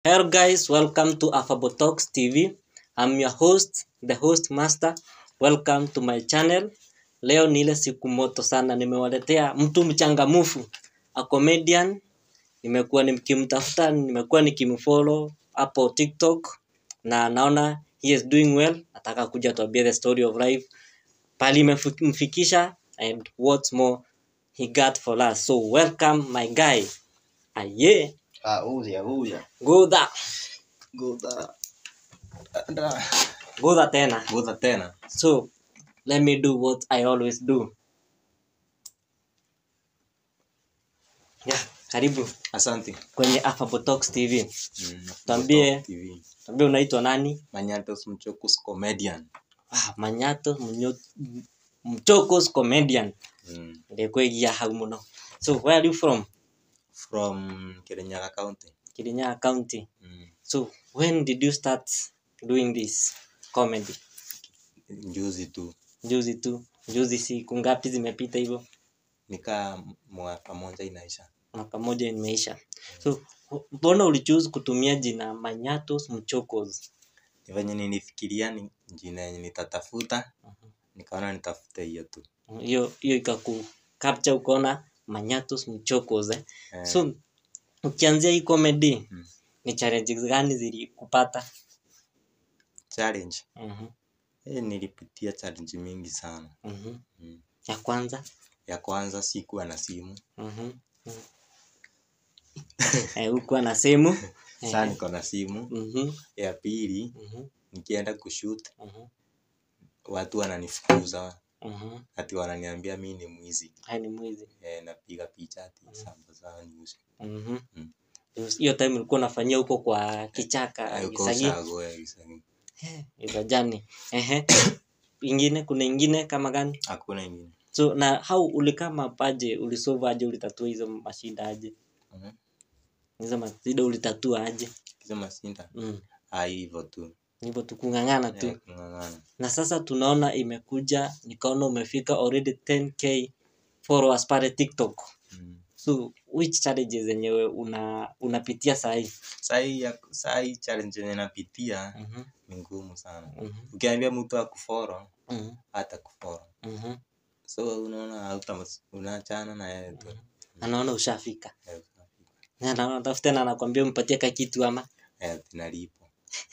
Hello guys, welcome to Affable Talks TV. I'm your host, the host master. Welcome to my channel. Leo ni ile siku moto sana, nimewaletea mtu mchangamufu, a comedian. Nimekuwa nikimtafuta, nimekuwa nikimfollow hapo TikTok na naona he is doing well. Nataka kuja tuambie the story of life, pali imemfikisha and what more he got for us. So welcome my guy. Aye, Ah, huya huya. Gudha, Goda. Da. Gudha tena. Goda tena. So let me do what I always do. Yeah, karibu Asante. kwenye Affable Talks TV. Mm, Tuambie. Goda TV. Tuambie unaitwa nani? Manyatos Mchokus comedian. Ah, Manyato Munyo- Mchokos comedian. Mm. Ndekwegia hau muno. So where are you from? From Kirinyaga County. Kirinyaga County. Mm. So when did you start doing this comedy? Juzi tu. Juzi tu. Juzi siku ngapi zimepita hivyo? Nika mwaka moja inaisha. mwaka moja imeisha. So mbona ulichoose kutumia jina Manyatos Mchokos? Ni venye nilifikiria ni jina yenye nitatafuta. Nikaona nitafute hiyo tu. Hiyo hiyo ikaku capture ukaona Manyatos Mchokos eh. Eh, So ukianzia hii comedy Mm. ni challenges gani zilikupata? challenge. Mhm. Eh, nilipitia challenge mingi sana. Mhm. Mm. Ya kwanza Ya kwanza sikuwa na simu. mhm. mhm. Eh, ukuwa na simu Sasa Eh, niko na simu. mhm, Ya pili mhm, nikienda kushoot mhm, watu wananifukuza mhm. ati wananiambia mi ni mwizi Haya ni mwizi. e, napiga picha ati sambaza news Mhm. Mm. Hiyo time ulikuwa unafanyia huko kwa kichaka Ay, uko Gisagi. ushago, eh, Gisagi. Izajani. Ehe. Ingine kuna ingine kama gani? hakuna ingine So na how ulikama paje ulisolve aje ulitatua hizo mashida aje? Mhm. Hizo mashida ulitatua aje? hizo masinda Mm. ah, hivyo tu Hivyo tu kung'ang'ana tu. Eh, kung'ang'ana Na sasa tunaona imekuja nikaona umefika already 10k followers pale TikTok. Mm. So which challenges zenyewe una unapitia saa hii? Sahi ya- sahi challenge yenye napitia Mhm. ni ngumu sana Mhm. ukiambia mtu akuforo Mhm. hata kuforo Mhm. so unaona hauta unaachana na yeye tu Anaona ushafika. Eh, Na anaona tafuta na anakuambia umpatie ka kitu ama eh, tunalipo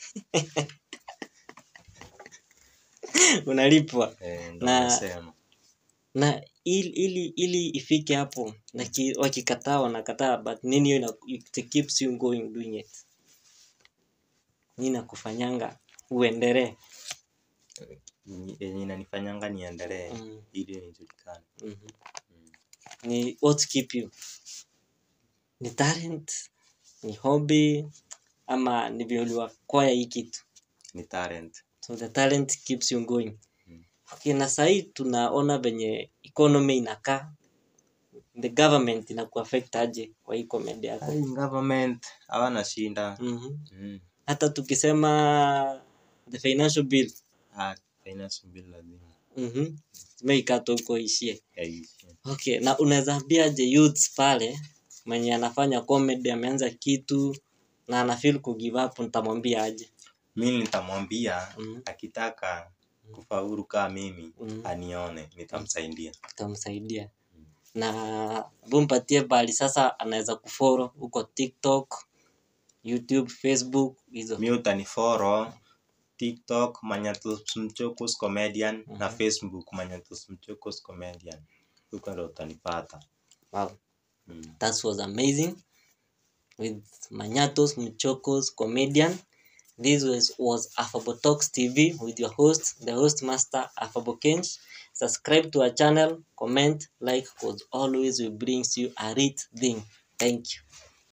unalipwa. Eh, ndo Na- nasema na ili ili, ili ifike hapo na ki, wakikataa wanakataa but nini hiyo ina- it keeps you going doing it nini nakufanyanga uendelee Yenye- yenye inanifanyanga niendelee mm, ili nijulikane mm Mm. ni what keep you ni talent ni hobby ama ni vile uliwakwaya hii kitu ni talent so the talent keeps you going Mm. okay, na sahii tunaona venye economy inakaa the government inakuaffect aje kwa hii comedy yako Ai, government hawana shinda Mhm. mm. hata tukisema the financial bill ah, finance bill lazima mhm zimeikata huko ishie yaishi. okay na unaweza ambiaje youths pale mwenye anafanya comedy ameanza kitu na ana feel ku give up nitamwambia aje mi nitamwambia Mhm. akitaka kufaulu kaa mimi Mhm. anione nitamsaidia nitamsaidia na bumpatie bali sasa anaweza kufollow huko tiktok youtube facebook hizo mi utaniforo tiktok manyatus mchokos comedian na Mhm. facebook manyatus mchokos comedian huko ndo utanipata wow mm. that was amazing with Manyatos Mchokos comedian. This was, was Affable Talks TV with your host, the host master Affable Kench. Subscribe to our channel, comment, like, because always we brings you a rich thing. Thank you.